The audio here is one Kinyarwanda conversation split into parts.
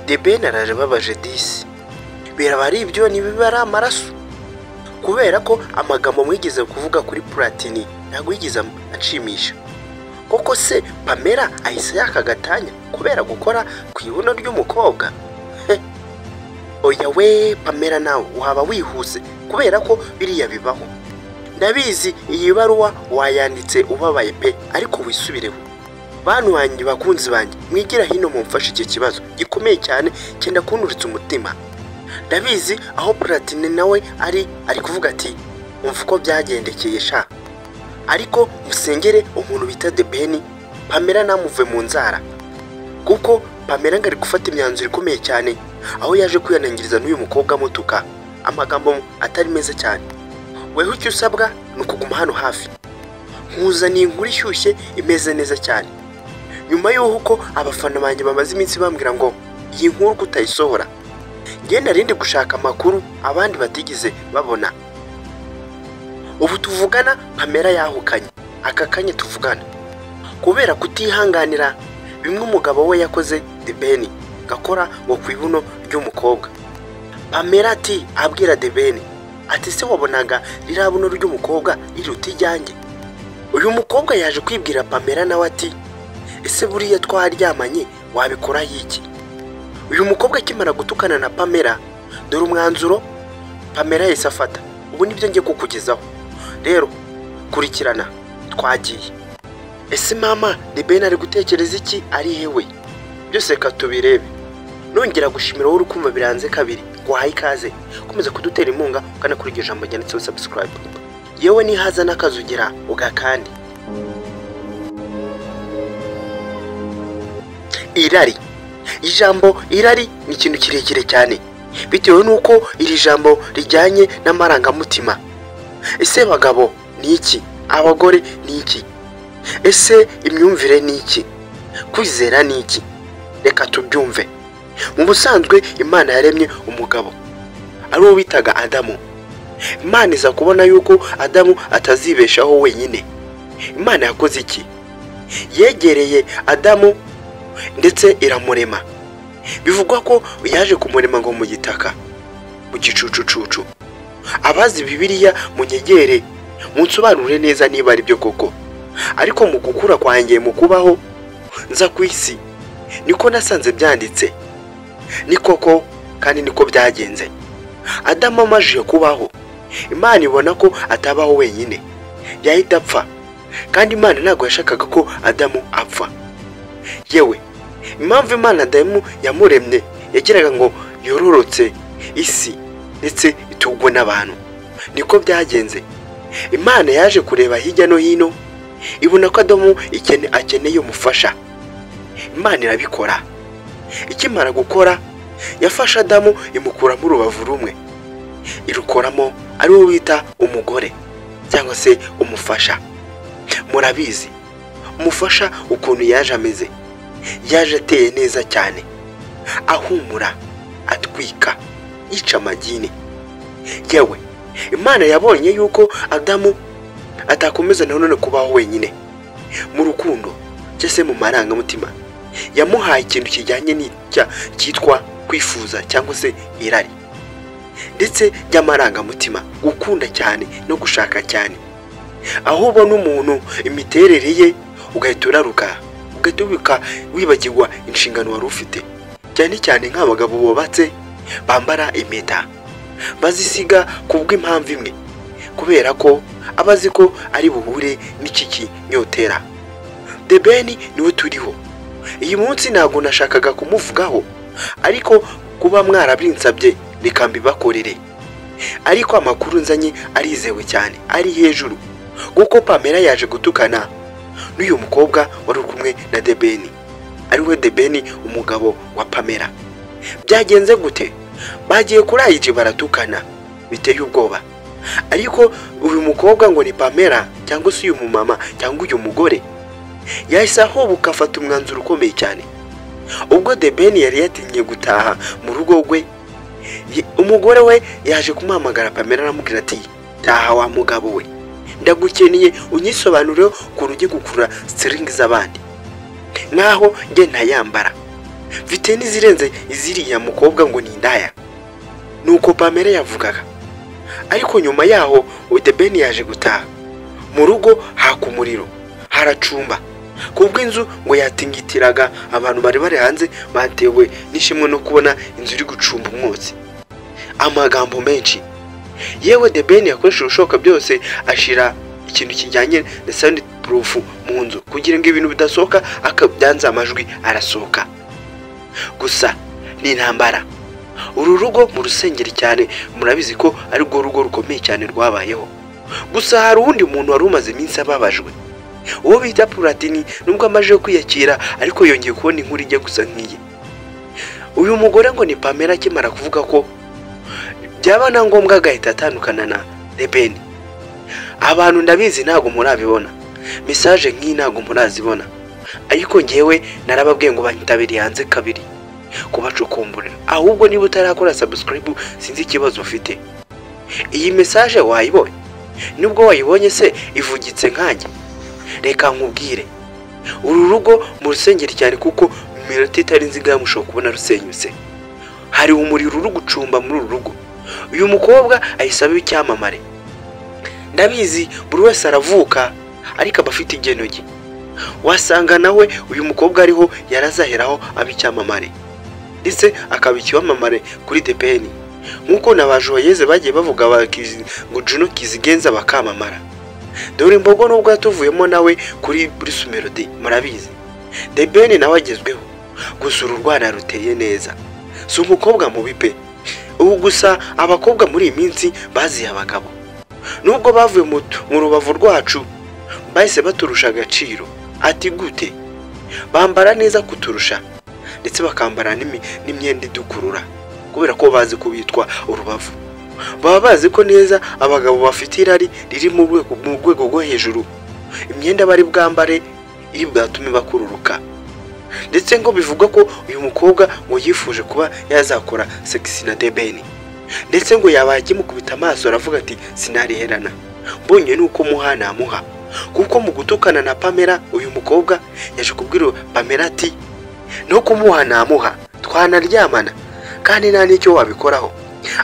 The Ben araje ababaje disi biraba ari ibyo nibiba ari amaraso kubera ko amagambo mwigeze kuvuga kuri Platini ntabwo yigeze anshimisha koko se Pamela ahise yaka agatanya kubera gukora ku ibuno ry'umukobwa Heh. oya we Pamela nawe waba wihuse kubera ko biriya bibaho ndabizi iyi baruwa wayanditse ubabaye pe ariko wisubireho bantu banjye bakunzi banjye mwigira hino mumfashe iki kibazo gikomeye cyane cyenda kunduritsa umutima ndabizi aho platine nawe ari ari kuvuga ati umva uko byagendekeye sha ariko musengere umuntu bita de beni pamela namuve mu nzara kuko pamela ngo ari gufata imyanzuro ikomeye cyane aho yaje kwihanangiriza n'uyu mukobwa amutuka amagambo atari meza cyane weho icyo usabwa ni ukuguma hano hafi nkuzaniye inkuru ishyushye imeze neza cyane nyuma y'uko abafana banjye bamaze iminsi bambwira ngo iyi nkuru kutayisohora njye narindi gushaka amakuru abandi batigeze babona ubu tuvugana pamela yahukanye aka kanya tuvugana kubera kutihanganira bimwe umugabo we yakoze debeni gakora ngo ku ibuno ry'umukobwa pamela ati abwira debeni ati se wabonaga ririya buno ry'umukobwa riruta ijyanjye uyu mukobwa yaje kwibwira pamela nawe ati ese buriya twaryamanye wabikoraho iki uyu mukobwa akimara gutukana na pamela dore umwanzuro pamela yahise afata ubu nibyo ngiye kukugezaho rero kurikirana twagiye ese mama debeni ari gutekereza iki ari hewe byose reka tubirebe nongera gushimira wowe uri kumva biranze kabiri wahaye ikaze ukomeza kudutera inkunga ukanakurikira ijambo ryanditseho subscribe yewe nihaza n'akazugira ugakande irari ijambo irari ni ikintu kirekire cyane bitewe n'uko iri jambo rijyanye n'amarangamutima ese bagabo ni iki abagore ni iki ese imyumvire ni iki kwizera ni iki reka tubyumve mu busanzwe imana yaremye umugabo ari uwo bitaga adamu imana iza kubona yuko adamu atazibeshaho wenyine imana yakoze iki yegereye adamu ndetse iramurema bivugwa ko yaje kumurema ngo mu gitaka mu gicucucucu abazi bibiliya munyegere munsobanurire neza niba ari byo koko ariko mu gukura kwanjye mu kubaho nza ku isi niko nasanze byanditse ni koko kandi niko byagenze adamu amajije kubaho imana ibona ko atabaho wenyine yahita apfa kandi imana ntabwo yashakaga ko adamu apfa yewe impamvu imana adamu yamuremye yagiraga ngo yororotse isi ndetse itugwe n'abantu niko byagenze imana yaje kureba hirya no hino ibona ko adamu ikene- akeneye umufasha imana irabikora ikimara gukora yafashe adamu imukuramo urubavu rumwe irukoramo ari wo bita umugore cyangwa se umufasha murabizi umufasha ukuntu yaje ameze yaje ateye neza cyane ahumura atwika yica amagini yewe imana yabonye yuko adamu atakomeza na none kubaho wenyine mu rukundo cyangwa se mu marangamutima yamuhaye ikintu kijyanye n'icya cyitwa kwifuza cyangwa se irari ndetse ry'amarangamutima gukunda cyane no gushaka cyane aho ubona umuntu imiterere ye ugahita uraruka ugahita ubika wibagirwa inshingano wari ufite cyane cyane nk'abagabo bubatse bambara impeta bazisiga ku bw'impamvu imwe kubera ko aba azi ko ari buhure n'iki kinyotera debeni niwe turiho iyi munsi ntabwo nashakaga kumuvugaho ariko kuba mwarabinsabye reka mbibakorere ariko amakuru nzanye arizewe cyane ari hejuru kuko pamela yaje gutukana n'uyu mukobwa wari uri kumwe na debeni ari we debeni umugabo wa pamela byagenze gute bagiye kuri ayiji baratukana biteye ubwoba ariko uyu mukobwa ngo ni pamela cyangwa se uyu mumama cyangwa uyu mugore yahise ahobuka afata umwanzuro ukomeye cyane ubwo debeni yari yatinye gutaha mu rugo rwe ye- umugore we yaje kumuhamagara pamela aramubwira ati taha wa mugabo we ndagukeneye unyisobanurireho ukuntu ujye gukurura siringi z'abandi nk'aho njye ntayambara mfite n'izirenze iziriya mukobwa ngo ni indaya nuko pamela yavugaga ariko nyuma yaho udebeni yaje gutaha mu rugo haka umuriro haracumba kubwo inzu ngo yatingitiraga abantu bari bari hanze batewe n'ishimwe no kubona inzu iri gucumba umwotsi amagambo menshi yewe debeni yakoresheje ibishoboka byose ashira ikintu kijyanye na sandi purufu mu nzu kugira ngo ibintu bidasohoka akabyanze amajwi arasohoka gusa ni intambara uru rugo mu rusengero cyane murabizi ko arirwo rugo rukomeye cyane rwabayeho gusa hari uwundi muntu wari umaze iminsi ababajwe uwo bita puratini nubwo amaze kwiyakira ariko yongeye kubona inkuru ijya gusa nk'iye uyu mugore ngo ni pamela akimara kuvuga ko byaba na ngombwa agahita atandukana na rebeni abantu ndabizi ntabwo murabibona mesaje nk'iyi ntabwo murazibona ariko ngewe narababwiye ngo banyitabiriye hanze kabiri kubacukumburira ahubwo niba utarakora sabusikaribu sinzi ikibazo ufite iyi mesaje wayibonye nubwo wayibonye se ivugitse nkanjye reka nkubwire uru rugo mu rusengero cyane kuko mu minota itari nziga mushobora kubona rusenyutse hari umuriro uri gucumba muri uru rugo uyu mukobwa ayisaba icyamamare ndabizi buri wese aravuka ariko aba afite igeno rye wasanga nawe uyu mukobwa ariho yarazaheraho aba icyamamare ndetse akaba icyamamare kuri depeni nk'uko na ba joyeze bagiye bavuga bakizi- ngo juno kizigenza bakamamara dore imbogo nubwo yatuvuyemo nawe kuri bruce melody murabizi debeni nawe agezweho gusa uru rwana ruteye neza si umukobwa mubi pe ubu gusa abakobwa muri iyi minsi baziye abagabo nubwo bavuye mu mu rubavu rwacu bahise baturusha agaciro ati gute bambara neza kuturusha ndetse bakambara n'imi- n'imyenda idukurura kubera ko bazi ko bitwa urubavu baba bazi ko neza abagabo bafite irari riri mu rwego mu rwego rwo hejuru imyenda bari bwambare iri bwatume bakururuka ndetse ngo bivugwa ko uyu mukobwa ngo yifuje kuba yazakora segisi na debeni ndetse ngo yabaye akimukubita amaso aravuga ati sinariherana mbonye nuko muha namuha kuko mu gutukana na pamela uyu mukobwa yaje kubwira pamela ati no kumuha namuha twanaryamana kandi nta n'icyo wabikoraho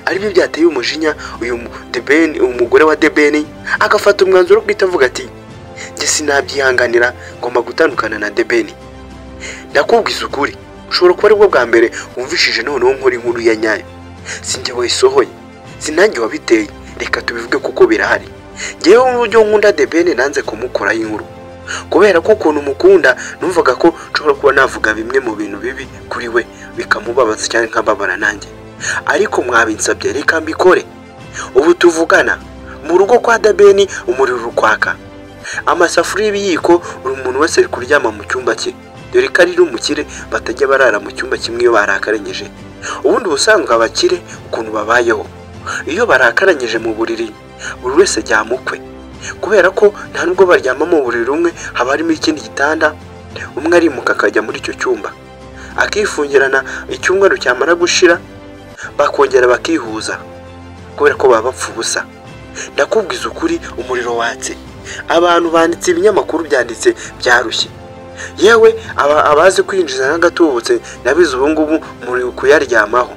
aribyo byateye umujinya uyu mu- debeni umugore wa debeni agafata umwanzuro wo guhita avuga ati njye sinabyihanganira ngomba gutandukana na debeni ndakubwiza ukuri ushobora kuba aribwo bwa mbere wumvishije noneho nkora inkuru ya nyayo sinjye wayisohoye sinange wabiteye reka tubivuge kuko birahari ngewe mu buryo nkunda debene nanze kumukoraho inkuru kubera ko ukuntu mukunda numvaga ko nshobora kuba navuga bimwe mu bintu bibi kuri we bikamubabaza cyangwa nkababara nanjye ariko mwabinsabye reka mbikore ubu tuvugana mu rugo kwa dabeni umuriro uri kwaka amasafuriya y'ibiyiko buri muntu wese ari kuryama mu cyumba cye dore ko ari n'umukire batajya barara mu cyumba kimwe iyo barakarengeje ubundi ubusanzwe abakire ukuntu babayeho iyo barakaranyije mu buriri buri wese ajyama ukwe kubera ko nta nubwo baryama mu buriri umwe haba harimo ikindi gitanda umwe arimuka akajya muri icyo cyumba akifungirana icyumweru cyamara gushira bakongera bakihuza kubera ko baba bapfa ubusa ndakubwiza ukuri umuriro watse abantu banditse ibinyamakuru byanditse byarushye yewe aba- abazi kwinjiza n'agatubutse nabizi ubu ngubu muri kuyaryamaho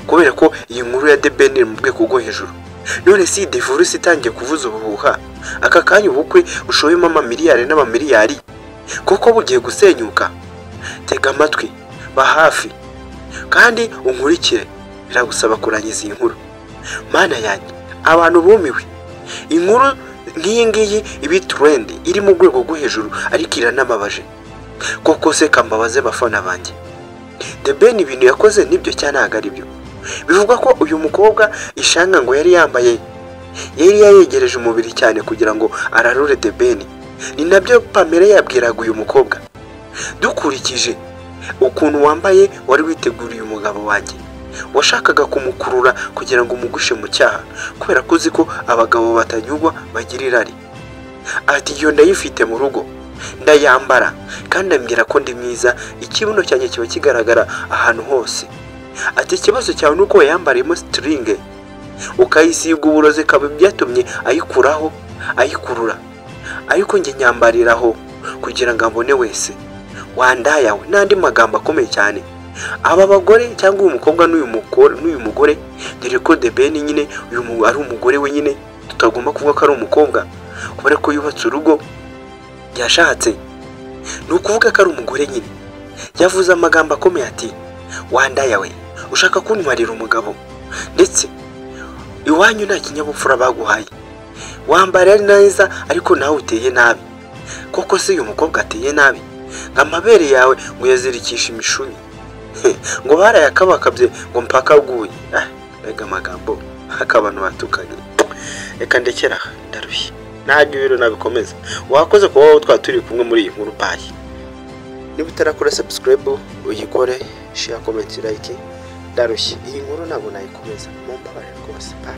kubera ko iyi nkuru ya The Ben iri mu bwego bwo hejuru none si divorce itangiye kuvuza ubuhuha aka kanya ubukwe bushoyemo amamiliyari n'amamiliyari kuko bugiye gusenyuka tega amatwi ba hafi kandi unkurikire biragusaba kurangiza iyi nkuru mana yanjye abantu bumiwe inkuru nk'iyi ngiyi iba turendi iri mu rwego rwo hejuru ariko iranababaje koko se kambabaze bafana banjye The Ben ibintu yakoze nibyo cyangwa ntabwo ari byo bivugwa ko uyu mukobwa ishanga ngo yari yambaye yari yayegereje umubiri cyane kugira ngo ararure The Ben ni nabyo Pamela yabwiraga uyu mukobwa dukurikije ukuntu wambaye wari witeguriye umugabo wanjye washakaga kumukurura kugira ngo umugushe mu cyaha kubera ko uzi ko abagabo batanyurwa bagira irari ati iyo ndayifite mu rugo ndayambara kandi ambwira ko ndi mwiza ikibuno cyanjye kiba kigaragara ahantu hose ati ikibazo cyawe ni uko wayambariyemo sitiringe ukayisiga uburozi ikaba byatumye ayikuraho ayikurura ariko njye nyambariraho kugira ngo ambone wese wandaya we n'andi magambo akomeye cyane aba bagore cyangwa uyu mukobwa n'uyu mukore n'uyu mugore dore ko de ben nyine uyu mu- ari umugore we nyine tutagomba kuvuga ko ari umukobwa kubera ko yubatse urugo yashatse ni ukuvuga ko ari umugore nyine yavuze amagambo akomeye ati wandaya we ushaka kuntwarira umugabo ndetse iwanyu nta kinyabupfura baguhaye wambara neza ariko nawe uteye nabi koko se uyu mukobwa ateye nabi ngo amabere yawe ngo uyazirikishe imishumi He, ngo barayakabakabye ngo mpaka aguye Ah, mbega amagambo akabantu batukanye reka ndekera aha, ndarushye ntabwo ibiro nabikomeza wakoze kuba wowe twaba turi kumwe muri iyi nkuru payi niba utarakora sabusikarayibu uyikore shira komenti layike ndarushye iyi nkuru ntabwo nayikomeza mumbabarire rwose payi